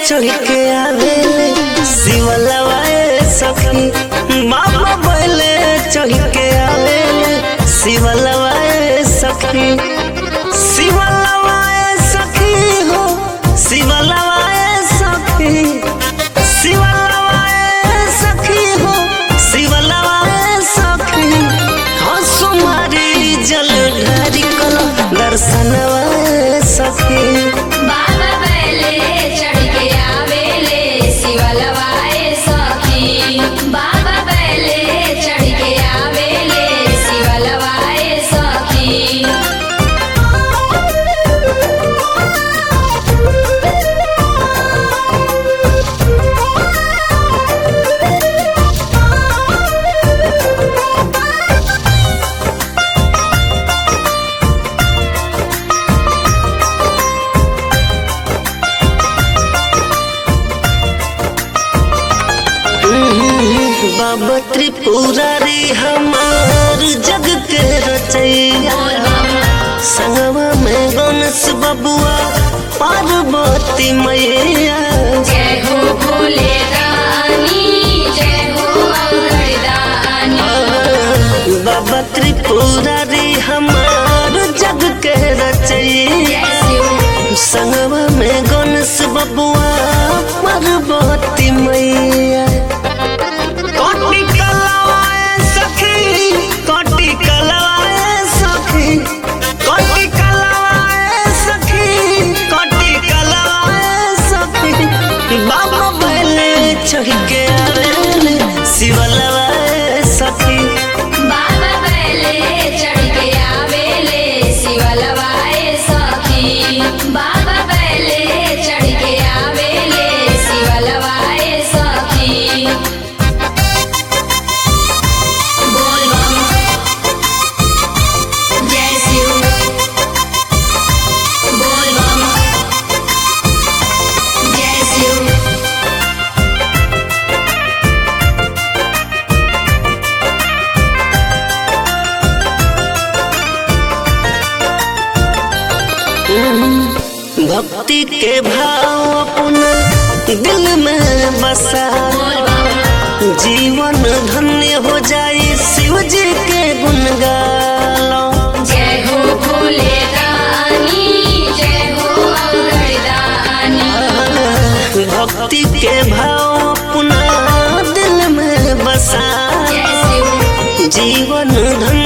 चढ़ के आवेले शिवलवाए सखी बाबा बैले चढ़ के आवेले शिवलवाए सखी शिवलवाए सखी हो शिवलवाए सखी शिवलवाए सखी हो शिवलवाए सखी हंसु मारी जल ढारी कल दर्शनवाए सखी बाबा बैले चढ़ के आवेले शिवलवाए सखी बाबा बैले चढ़ के आवेले शिवलवाए सखी बाबा त्रिपुरारी हमार जग के रचैया संगवा में गणेश बबुआ पार्वती मैया जय हो भोले रानी जय हो अमरदानी बाबा त्रिपुरारी हमार जग के रचैया जय शिव संगवा में गणेश बबुआ पार्वती मैया कोटि कलावाए सखी कोटि कलावाए सखी कोटि कलावाए सखी कोटि कलावाए सखी बाबा बैले चढ़ के आवेले शिवलवाए सखी बाबा बैले चढ़ के आवेले शिवलवाए सखी बाबा बैले चढ़ के आवेले शिवलवाए सखी बोल बम जय शिव बोल बम जय शिव भक्ति के भाव अपना दिल में बसा बोल बम जीवन धन्य हो जाए शिव जी के गुण गालो जय हो भोले रानी जय हो अमरदानी भक्ति के भाव अपना दिल में बसा जय शिव जीवन धन्य